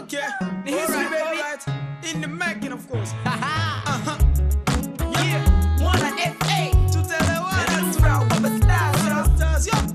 Okay. Ni history, Alright, baby. alright. In the making, of course. Haha. Uh-huh. Yeah. Mwana FA. Tutaelewana And tu. I'm proud of a star, so. Stars, yo.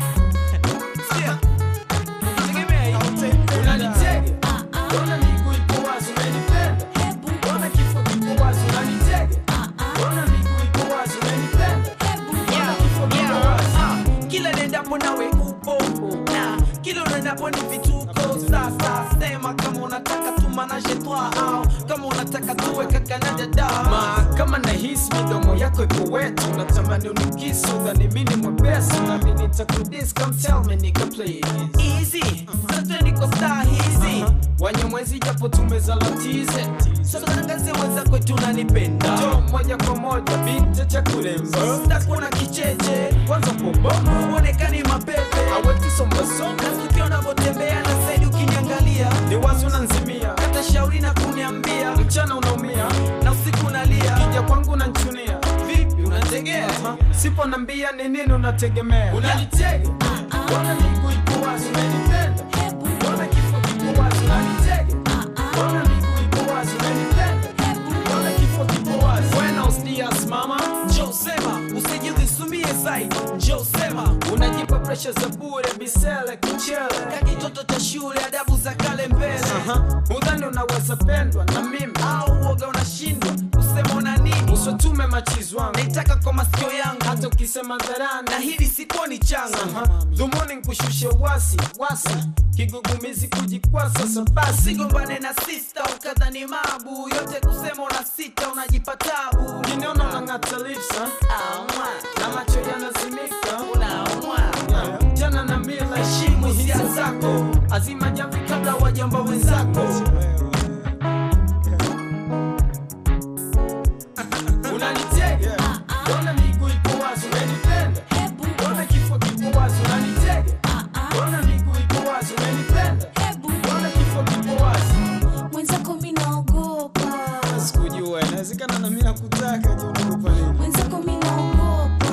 Sikia. Tegemea hii. Hautaipenda. Unanitega. Mbona miguu iko wazi, unanipenda? Mbona kifo kiko wazi, unanitega? Mbona miguu iko wazi, unanipenda? Mbona kifo kiko Yeah, wazi? ah, kila nendapo nawe upo na kila unaendapo ni vituko sasa sema kama unataka tumanaje twa au kama unataka tuwe kaka na dada Ma, kama nahisi midomo yako iko wetu natamani unikisu dhani mini mwepesi nami nitakudis come tell me nigga please easy sasa niko star hizi wanyamwezi japo tumezalatize sasa tangazie wenzako eti unanipenda jo moja kwa moja binti cha kuremba sitakuwa na kicheche kwanza poboma uonekani mapepe awetisombasoma na tukio unavyotembea na saidi ukiniangalia ni wazi unanzimia hata shauri na kuniambia mchana unaumia na usiku unalia kija kwangu unanchunia vipi unategea Aha, sipo nambia ni nini unategemea unanitega mbona miguu iko wazi unanipenda mbona kifo kiko wazi unanitega mbona miguu iko wazi unanipenda mbona kifo kiko wazi buenos dias mama Joe sema usijidhisumie zaidi Joe sema unajipa presha za bure bisele kuchele kakitoto cha shule adabu za kale mbele Aha, udhani unaweza pendwa na mimi au uoga unashindwa kusema una nini usotume machizi wangu naitaka kwa masikio yangu hata ukisema dharani na hili sikuoni changa Aha, dhumuni nkushushe wasi wasi kigugumizi kujikwasa sabasi sigombane na sista ukadhani mabu yote kusema una sita unajipa tabu kiniona unang'ata lips ha? Aumwa, na macho yanazimika unaumwa Yeah, jana na mila heshimu hisia zako azima jamvi kabla wajamba wenzako unanitega mbona miguu iko wazi unanipenda mbona kifo kiko wazi unanitega mbona miguu iko wazi unanipenda mbona kifo kiko wazi mwenzako mi naogopa sikujua inawezekana na mimi nakutaka je unaogopa nini mwenzako mi naogopa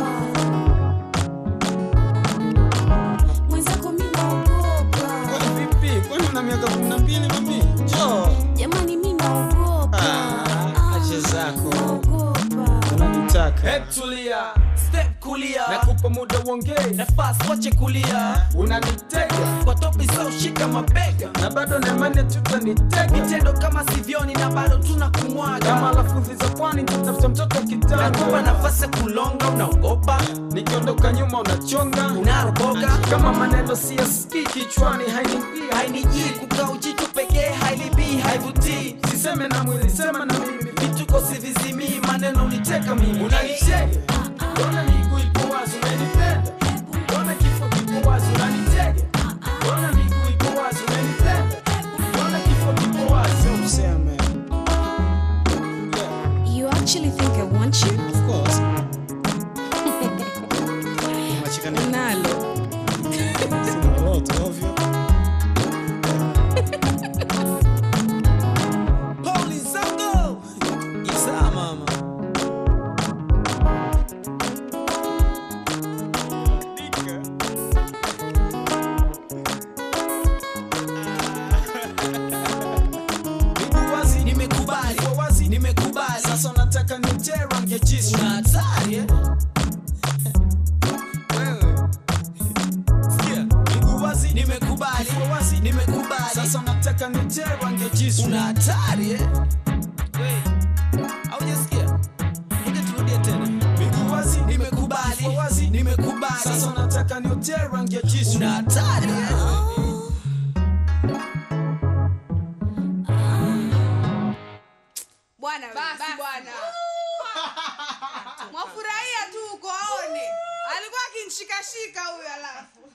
mwenzako mi naogopa kwani vipi kwani una miaka kumi na mbili mami jo jamani mi naogopa Ah, acha zako. naogopa unanitaka hebu tulia step kulia nakupa muda uongee nafasi wache kulia unanitega kwa topi za ushika mabega na bado naimani tutanitega vitendo kama sivyoni na bado tuna kama kumwaga lafudhi za pwani tutafuta mtoto nakupa kitanda nafasi ya kulonga unaogopa nikiondoka nyuma unachonga unaroboga kama maneno siyasikii kichwani hainiingia hainijii kukaa ujitu pekee hailibii haivutii siseme na mwili sema na mimi vituko sivizimii maneno uniteka mimi unanitega mbona miguu iko wazi unanipenda mbona kifo kiko wazi unanitega mbona miguu iko wazi unanipenda mbona kifo kiko wazi useme yeah, you actually think i want you of course nalo Holy Zango! Isa mama. miguu wazi Nimekubali, iko wazi nimekubali. sasa unataka nitie rangi ya jisu Una hatari eh? wewe sikia miguu wazi Nimekubali, iko wazi nimekubali. sasa unataka nitie rangi ya jisu Una hatari eh? Wewe, haujasikia? Ngoja turudie tena. miguu wazi Nimekubali, iko wazi nimekubali. sasa unataka nitie rangi ya jisu Una hatari eh? bwana basi bwana mwafurahia tu uko aone alikuwa akinshikashika huyo alafu